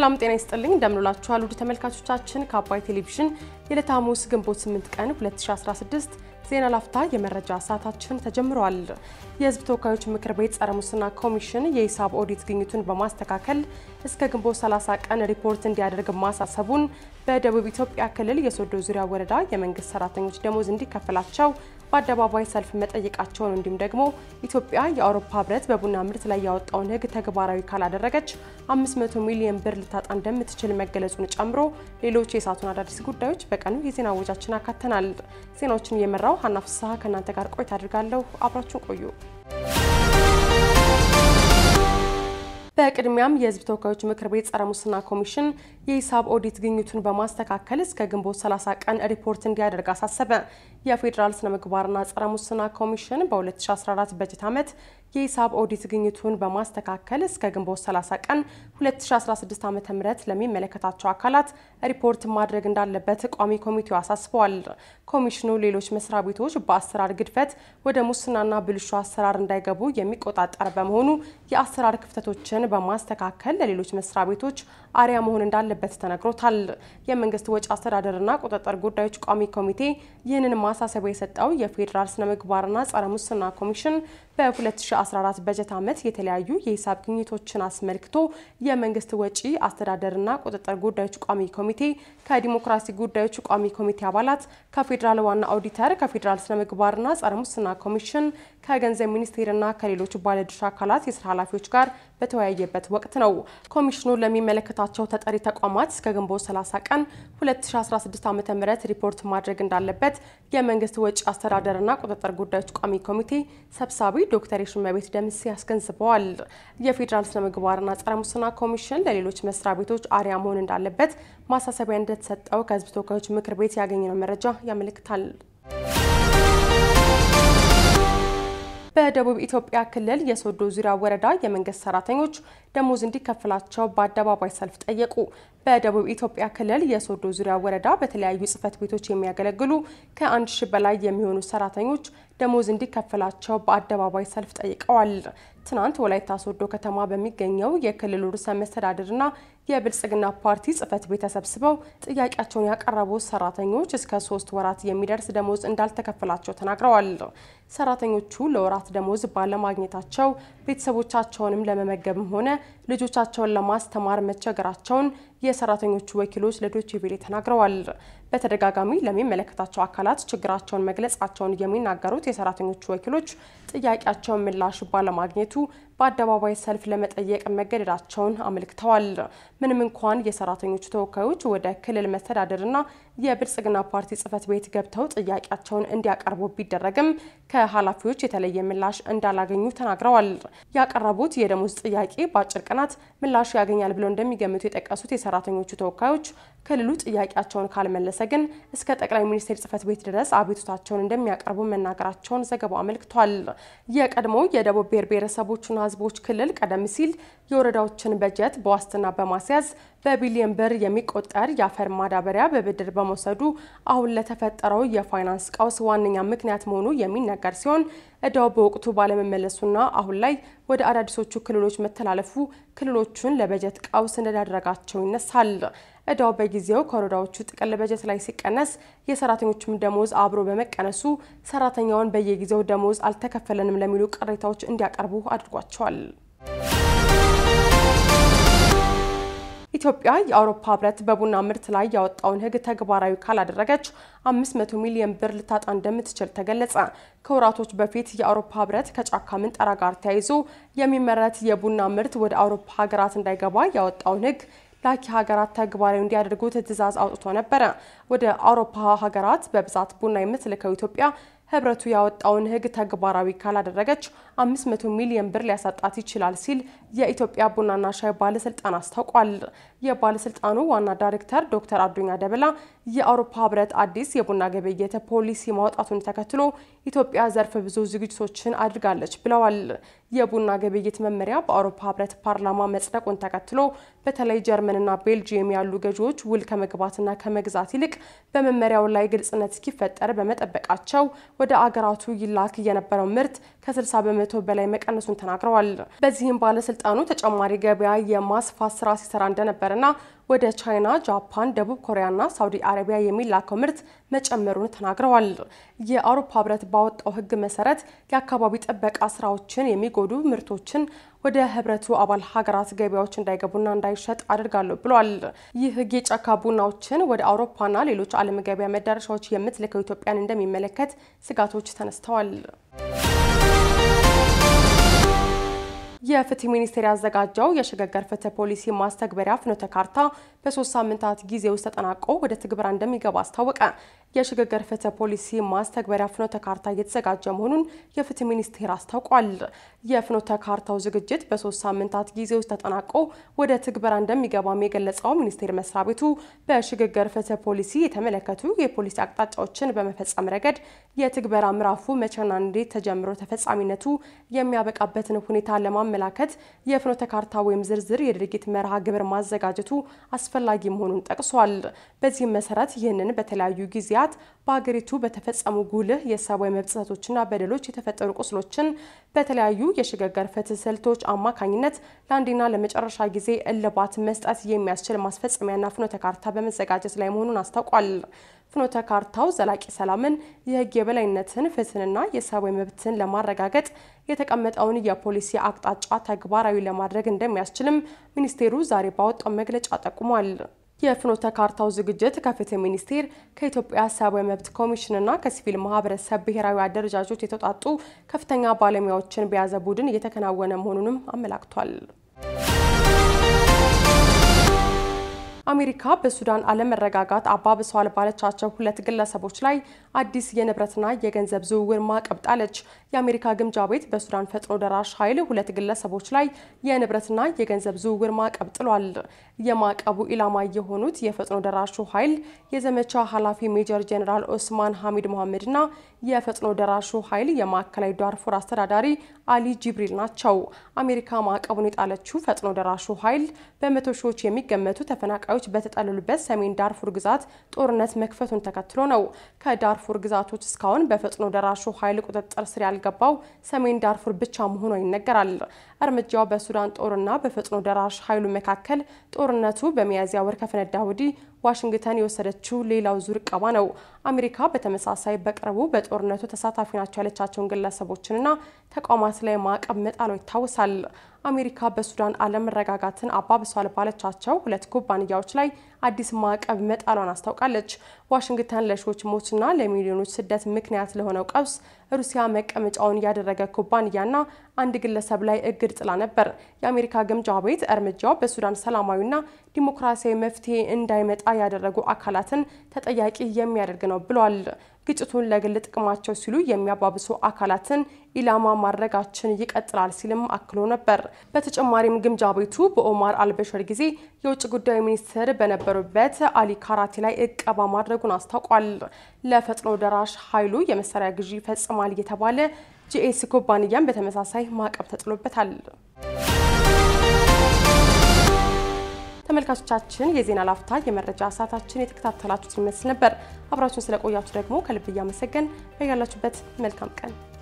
ሰላም ጤና ይስጥልኝ እንደምንላችኋል ውድ ተመልካቾቻችን ከአባይ ቴሌቪዥን የዕለተ ሐሙስ ግንቦት 8 ቀን 2016 ዜና ላፍታ የመረጃ ሰዓታችን ተጀምሯል። የሕዝብ ተወካዮች ምክር ቤት ጸረ ሙስና ኮሚሽን የሂሳብ ኦዲት ግኝቱን በማስተካከል እስከ ግንቦት 30 ቀን ሪፖርት እንዲያደርግ ማሳሰቡን በደቡብ ኢትዮጵያ ክልል የሶዶ ዙሪያ ወረዳ የመንግስት ሰራተኞች ደሞዝ እንዲከፈላቸው በአደባባይ ሰልፍ መጠየቃቸውን እንዲሁም ደግሞ ኢትዮጵያ የአውሮፓ ህብረት በቡና ምርት ላይ ያወጣውን ሕግ ተግባራዊ ካላደረገች 500 ሚሊዮን ብር ልታጣ እንደምትችል መገለጹን ጨምሮ ሌሎች የሰዓቱን አዳዲስ ጉዳዮች በቀኑ የዜና ወጃችን አካተናል። ዜናዎችን እየመራው ሀና ፍስሐ ከእናንተ ጋር ቆይታ አድርጋለሁ። አብራችሁን ቆዩ። በቅድሚያም የህዝብ ተወካዮች ምክር ቤት ጸረ ሙስና ኮሚሽን የሂሳብ ኦዲት ግኝቱን በማስተካከል እስከ ግንቦት 30 ቀን ሪፖርት እንዲያደርግ አሳሰበ። የፌዴራል ስነ ምግባርና ጸረ ሙስና ኮሚሽን በ2014 በጀት ዓመት የሂሳብ ኦዲት ግኝቱን በማስተካከል እስከ ግንቦት 30 ቀን 2016 ዓ.ም ለሚመለከታቸው አካላት ሪፖርት ማድረግ እንዳለበት ቋሚ ኮሚቴው አሳስበዋል። ኮሚሽኑ ሌሎች መስሪያ ቤቶች በአሰራር ግድፈት ወደ ሙስናና ብልሹ አሰራር እንዳይገቡ የሚቆጣጠር በመሆኑ የአሰራር ክፍተቶችን በማስተካከል ለሌሎች መስሪያ ቤቶች አርያ መሆን እንዳለበት ተነግሮታል። የመንግስት ወጪ አስተዳደርና ቁጥጥር ጉዳዮች ቋሚ ኮሚቴ ይህንን ማሳሰቢያ የሰጠው የፌዴራል ስነ ምግባርና ጸረ ሙስና ኮሚሽን በ2014 በጀት ዓመት የተለያዩ የሂሳብ ግኝቶችን አስመልክቶ የመንግስት ወጪ አስተዳደርና ቁጥጥር ጉዳዮች ቋሚ ኮሚቴ ከዲሞክራሲ ጉዳዮች ቋሚ ኮሚቴ አባላት ከፌዴራል ዋና ኦዲተር ከፌዴራል ስነ ምግባርና ጸረ ሙስና ኮሚሽን ከገንዘብ ሚኒስቴርና ከሌሎች ባለድርሻ አካላት የስራ ኃላፊዎች ጋር በተወያየበት ወቅት ነው። ኮሚሽኑ ለሚመለከታቸው ተጠሪ ተቋማት እስከ ግንቦት 30 ቀን 2016 ዓ.ም ሪፖርት ማድረግ እንዳለበት የመንግስት ወጪ አስተዳደርና ቁጥጥር ጉዳዮች ቋሚ ኮሚቴ ሰብሳቢ ዶክተር የሽመቤት ደምሴ አስገንዝበዋል። የፌዴራል ስነ ምግባርና ጸረ ሙስና ኮሚሽን ለሌሎች መስሪያ ቤቶች አርያ መሆን እንዳለበት ማሳሰቢያ እንደተሰጠው ከህዝብ ተወካዮች ምክር ቤት ያገኘነው መረጃ ያመለክታል። በደቡብ ኢትዮጵያ ክልል የሶዶ ዙሪያ ወረዳ የመንግስት ሰራተኞች ደሞዝ እንዲከፈላቸው በአደባባይ ሰልፍ ጠየቁ። በደቡብ ኢትዮጵያ ክልል የሶዶ ዙሪያ ወረዳ በተለያዩ ጽህፈት ቤቶች የሚያገለግሉ ከአንድ ሺህ በላይ የሚሆኑ ሰራተኞች ደሞዝ እንዲከፈላቸው በአደባባይ ሰልፍ ጠይቀዋል። ትናንት ወላይታ ሶዶ ከተማ በሚገኘው የክልሉ ርዕሰ መስተዳድርና የብልጽግና ፓርቲ ጽህፈት ቤት ተሰብስበው ጥያቄያቸውን ያቀረቡ ሰራተኞች እስከ ሶስት ወራት የሚደርስ ደሞዝ እንዳልተከፈላቸው ተናግረዋል። ሰራተኞቹ ለወራት ደሞዝ ባለማግኘታቸው ቤተሰቦቻቸውንም ለመመገብም ሆነ ልጆቻቸውን ለማስተማር መቸገራቸውን የሰራተኞቹ ወኪሎች ለዶይቼ ቬለ ተናግረዋል። በተደጋጋሚ ለሚመለከታቸው አካላት ችግራቸውን መግለጻቸውን የሚናገሩት የሰራተኞቹ ወኪሎች ጥያቄያቸውን ምላሽ ባለማግኘቱ በአደባባይ ሰልፍ ለመጠየቅ መገደዳቸውን አመልክተዋል። ምንም እንኳን የሰራተኞቹ ተወካዮች ወደ ክልል መስተዳደርና የብልጽግና ፓርቲ ጽህፈት ቤት ገብተው ጥያቄያቸውን እንዲያቀርቡ ቢደረግም ከኃላፊዎች የተለየ ምላሽ እንዳላገኙ ተናግረዋል። ያቀረቡት የደሞዝ ጥያቄ በአጭር ቀናት ምላሽ ያገኛል ብለው እንደሚገምቱ የጠቀሱት የሰራተኞቹ ተወካዮች ክልሉ ጥያቄያቸውን ካልመለሰ ግን እስከ ጠቅላይ ሚኒስቴር ጽህፈት ቤት ድረስ አቤቱታቸውን እንደሚያቀርቡ መናገራቸውን ዘገባው አመልክቷል። የቀድሞ የደቡብ ብሔር ብሔረሰቦችና ህዝቦች ክልል ቀደም ሲል የወረዳዎችን በጀት በዋስትና በማስያዝ በቢሊዮን ብር የሚቆጠር የአፈር ማዳበሪያ በብድር በመውሰዱ አሁን ለተፈጠረው የፋይናንስ ቀውስ ዋነኛ ምክንያት መሆኑ የሚነገር ሲሆን እዳው በወቅቱ ባለመመለሱና አሁን ላይ ወደ አዳዲሶቹ ክልሎች መተላለፉ ክልሎቹን ለበጀት ቀውስ እንደዳረጋቸው ይነሳል። እዳው በጊዜው ከወረዳዎቹ ጥቅል በጀት ላይ ሲቀነስ የሰራተኞቹም ደሞዝ አብሮ በመቀነሱ ሰራተኛውን በየጊዜው ደሞዝ አልተከፈለንም ለሚሉ ቅሬታዎች እንዲያቀርቡ አድርጓቸዋል። ኢትዮጵያ የአውሮፓ ህብረት በቡና ምርት ላይ ያወጣውን ሕግ ተግባራዊ ካላደረገች 500 ሚሊዮን ብር ልታጣ እንደምትችል ተገለጸ። ከወራቶች በፊት የአውሮፓ ህብረት ከጫካ ምንጠራ ጋር ተያይዞ የሚመረት የቡና ምርት ወደ አውሮፓ ሀገራት እንዳይገባ ያወጣውን ሕግ ላኪ ሀገራት ተግባራዊ እንዲያደርጉት ትዕዛዝ አውጥቶ ነበረ። ወደ አውሮፓ ሀገራት በብዛት ቡና የምትልከው ኢትዮጵያ ህብረቱ ያወጣውን ሕግ ተግባራዊ ካላደረገች 500 ሚሊዮን ብር ሊያሳጣት ይችላል ሲል የኢትዮጵያ ቡናና ሻይ ባለስልጣን አስታውቋል። የባለስልጣኑ ዋና ዳይሬክተር ዶክተር አዱኛ ደበላ የአውሮፓ ህብረት አዲስ የቡና ግብይት ፖሊሲ ማውጣቱን ተከትሎ ኢትዮጵያ ዘርፈ ብዙ ዝግጅቶችን አድርጋለች ብለዋል። የቡና ግብይት መመሪያ በአውሮፓ ህብረት ፓርላማ መጽደቁን ተከትሎ በተለይ ጀርመንና ቤልጂየም ያሉ ገዢዎች ውል ከመግባትና ከመግዛት ይልቅ በመመሪያው ላይ ግልጽነት እስኪፈጠር በመጠበቃቸው ወደ አገራቱ ይላክ የነበረው ምርት ከ60 በመቶ በላይ መቀነሱን ተናግረዋል። በዚህም ባለስልጣኑ ተጨማሪ ገበያ የማስፋት ስራ ሲሰራ እንደነበርና ወደ ቻይና፣ ጃፓን፣ ደቡብ ኮሪያና ሳውዲ አረቢያ የሚላከው ምርት መጨመሩን ተናግረዋል። የአውሮፓ ህብረት ባወጣው ህግ መሰረት የአካባቢ ጥበቃ ስራዎችን የሚጎዱ ምርቶችን ወደ ህብረቱ አባል ሀገራት ገበያዎች እንዳይገቡና እንዳይሸጥ አድርጋለሁ ብሏል። ይህ ህግ የጫካ ቡናዎችን ወደ አውሮፓና ሌሎች ዓለም ገበያ መዳረሻዎች የምትልከው ኢትዮጵያን እንደሚመለከት ስጋቶች ተነስተዋል። የፍትህ ሚኒስቴር ያዘጋጀው የሽግግር ፍትህ ፖሊሲ ማስተግበሪያ ፍኖተ ካርታ በሶስት ሳምንታት ጊዜ ውስጥ ተጠናቆ ወደ ትግበራ እንደሚገባ አስታወቀ። የሽግግር ፍትህ ፖሊሲ ማስተግበሪያ ፍኖተ ካርታ እየተዘጋጀ መሆኑን የፍትህ ሚኒስቴር አስታውቋል። የፍኖተ ካርታው ዝግጅት በሶስት ሳምንታት ጊዜ ውስጥ ተጠናቆ ወደ ትግበራ እንደሚገባም የገለጸው ሚኒስቴር መስሪያ ቤቱ በሽግግር ፍትህ ፖሊሲ የተመለከቱ የፖሊሲ አቅጣጫዎችን በመፈጸም ረገድ የትግበራ ምዕራፉ መቼና እንዴት ተጀምሮ ተፈጻሚነቱ የሚያበቃበትን ሁኔታ ለማመላከት የፍኖተ ካርታ ወይም ዝርዝር የድርጊት መርሃ ግብር ማዘጋጀቱ አስፈላጊ መሆኑን ጠቅሷል። በዚህም መሰረት ይህንን በተለያዩ ጊዜያት በሀገሪቱ በተፈጸሙ ጉልህ የሰብአዊ መብት ጥሰቶችና በደሎች የተፈጠሩ ቁስሎችን በተለያዩ የሽግግር ፍትህ ስልቶች አማካኝነት ለአንዴና ለመጨረሻ ጊዜ እልባት መስጠት የሚያስችል ማስፈጸሚያና ፍኖተ ካርታ በመዘጋጀት ላይ መሆኑን አስታውቋል። ፍኖተ ካርታው ዘላቂ ሰላምን፣ የህግ የበላይነትን፣ ፍትህንና የሰብአዊ መብትን ለማረጋገጥ የተቀመጠውን የፖሊሲ አቅጣጫ ተግባራዊ ለማድረግ እንደሚያስችልም ሚኒስቴሩ ዛሬ ባወጣው መግለጫ ጠቁሟል። የፍኖተ ካርታው ዝግጅት ከፍትህ ሚኒስቴር ከኢትዮጵያ ሰብአዊ መብት ኮሚሽንና ከሲቪል ማህበረሰብ ብሔራዊ አደረጃጆች የተውጣጡ ከፍተኛ ባለሙያዎችን በያዘ ቡድን እየተከናወነ መሆኑንም አመላክቷል። አሜሪካ በሱዳን አለመረጋጋት አባብሰዋል ባለቻቸው ሁለት ግለሰቦች ላይ አዲስ የንብረትና የገንዘብ ዝውውር ማዕቀብ ጣለች። የአሜሪካ ግምጃ ቤት በሱዳን ፈጥኖ ደራሽ ኃይል ሁለት ግለሰቦች ላይ የንብረትና የገንዘብ ዝውውር ማዕቀብ ጥሏል። የማዕቀቡ ኢላማ የሆኑት የፈጥኖ ደራሹ ኃይል የዘመቻ ኃላፊ ሜጀር ጄኔራል ኦስማን ሐሚድ መሐመድና የፈጥኖ ደራሹ ኃይል የማዕከላዊ ዳርፉር አስተዳዳሪ አሊ ጂብሪል ናቸው። አሜሪካ ማዕቀቡን የጣለችው ፈጥኖ ደራሹ ኃይል በመቶ ሺዎች የሚገመቱ ተፈናቃዮች በተጠለሉበት ሰሜን ዳርፉር ግዛት ጦርነት መክፈቱን ተከትሎ ነው። ከዳርፉር ግዛቶች እስካሁን በፈጥኖ ደራሹ ኃይል ቁጥጥር ስር ያልገባው ሰሜን ዳርፉር ብቻ መሆኗ ይነገራል። እርምጃው በሱዳን ጦርና በፈጥኖ ደራሽ ኃይሉ መካከል ጦርነቱ በሚያዝያ ወር ከፈነዳ ወዲህ ዋሽንግተን የወሰደችው ሌላው ዙር ቀባ ነው። አሜሪካ በተመሳሳይ በቅርቡ በጦርነቱ ተሳታፊ ናቸው ያለቻቸውን ግለሰቦችንና ተቋማት ላይ ማዕቀብ መጣሏ ይታወሳል። አሜሪካ በሱዳን አለመረጋጋትን አባብሷል ባለቻቸው ሁለት ኩባንያዎች ላይ አዲስ ማዕቀብ መጣሏን አስታውቃለች። ዋሽንግተን ለሺዎች ሞትና ለሚሊዮኖች ስደት ምክንያት ለሆነው ቀውስ ሩሲያ መቀመጫውን ያደረገ ኩባንያና አንድ ግለሰብ ላይ እግድ ጥላ ነበር። የአሜሪካ ግምጃ ቤት እርምጃው በሱዳን ሰላማዊና ዲሞክራሲያዊ መፍትሄ እንዳይመጣ ያደረጉ አካላትን ተጠያቂ የሚያደርግ ነው ብሏል። ግጭቱን ለግል ጥቅማቸው ሲሉ የሚያባብሱ አካላትን ኢላማ ማድረጋችን ይቀጥላል ሲልም አክሎ ነበር። በተጨማሪም ግምጃ ቤቱ በኦማር አልበሽር ጊዜ የውጭ ጉዳይ ሚኒስትር በነበሩበት አሊ ካራቲ ላይ እቀባ ማድረጉን አስታውቋል። ለፈጥኖ ደራሽ ኃይሉ የመሳሪያ ግዢ ፈጽሟል የተባለ ጂኤስ ኩባንያም በተመሳሳይ ማዕቀብ ተጥሎበታል። ተመልካቾቻችን የዜና ላፍታ የመረጃ ሰዓታችን የተከታተላችሁት ይመስል ነበር። አብራችሁን ስለቆያችሁ ደግሞ ከልብ እያመሰገን በያላችሁበት መልካም ቀን